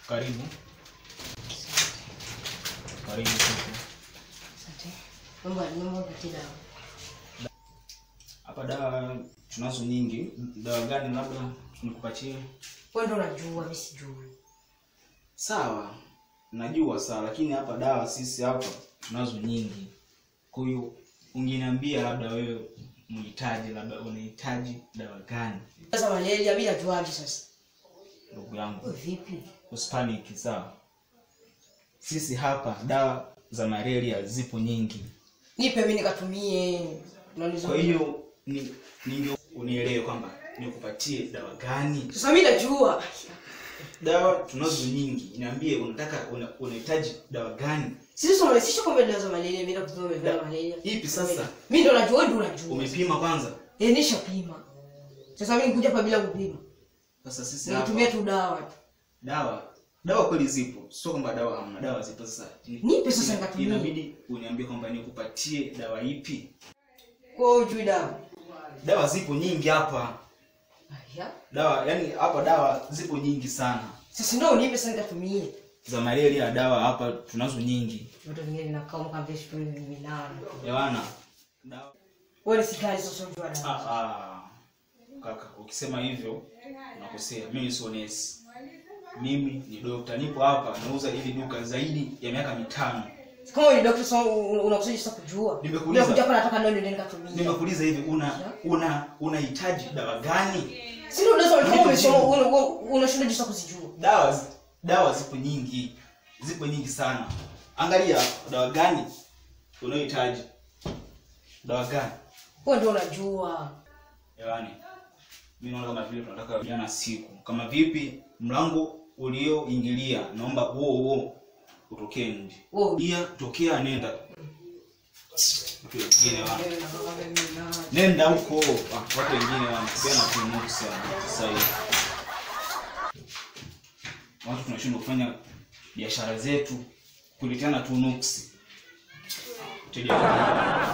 Karibu. Karibu kwetu. Asante. Naomba naomba upatie dawa. Hapa dawa tunazo nyingi. Dawa gani labda nikupatie? Wewe ndio unajua, mimi sijui. Sawa, najua sawa, lakini hapa dawa sisi hapa tunazo nyingi. Kwa hiyo ungeniambia labda wewe mhitaji, labda unahitaji dawa gani? Sasa malaria mimi najuaje sasa? Ndugu yangu, Wewe vipi? usipaniki, sawa? Sisi hapa dawa za malaria zipo nyingi, Nipe mimi nikatumie. Unauliza. kwa hiyo ni ninge unielewe kwamba nikupatie dawa gani. Sasa mimi najua. Dawa tunazo nyingi, niambie unataka una- unahitaji dawa gani? Sisi tunarahisisha kwa dawa za malaria, mimi nakutoa dawa za malaria. Ipi sasa? Mimi ndo najua, wewe ndio unajua. Umepima kwanza? Eh, nishapima. Sasa mimi nikuja hapa bila kupima. Sasa sisi hapa Nitumie tu dawa tu. dawa dawa kweli zipo sio kwamba dawa hamna dawa zipo sasa Nipe sasa ina- nikatumie. inabidi uniambie kwamba nikupatie dawa ipi Kwa hiyo hujui dawa. dawa zipo nyingi hapa Aya. dawa yani hapa dawa zipo nyingi sana Sasa ndio unipe sasa nikatumie. za malaria dawa hapa tunazo nyingi Vitu vingine vinakaa kama vile sijui ni nani. yawana dawa Wewe ni sikali sasa unajua dawa. ah, ah. kaka ukisema hivyo unakosea mimi sio nesi mimi ni dokta nipo hapa nauza hili duka zaidi ya miaka mitano Kama wewe ni daktari sasa unakusudi sasa kujua. Nimekuuliza. Ndio kuja hapa nataka ndio ndio nikatumie. nimekuuliza hivi una una unahitaji dawa gani Si ndio unaweza kama Nipe umesoma jibu. una- una- unashinda jinsi ya kuzijua. dawa zi- dawa zipo nyingi zipo nyingi sana angalia dawa gani unayohitaji dawa gani Wewe ndio unajua. yaani mi naona kama vile tunataka jana siku kama vipi mlango ulioingilia naomba huo huo utokee nje Wewe ia tokea nenda Watu wengine wana wewe nataka mimi na nenda huko Ah, watu wengine wanatupea na tunuksi sasa hivi watu tunashindwa kufanya biashara zetu kuleteana tunuksi Mteja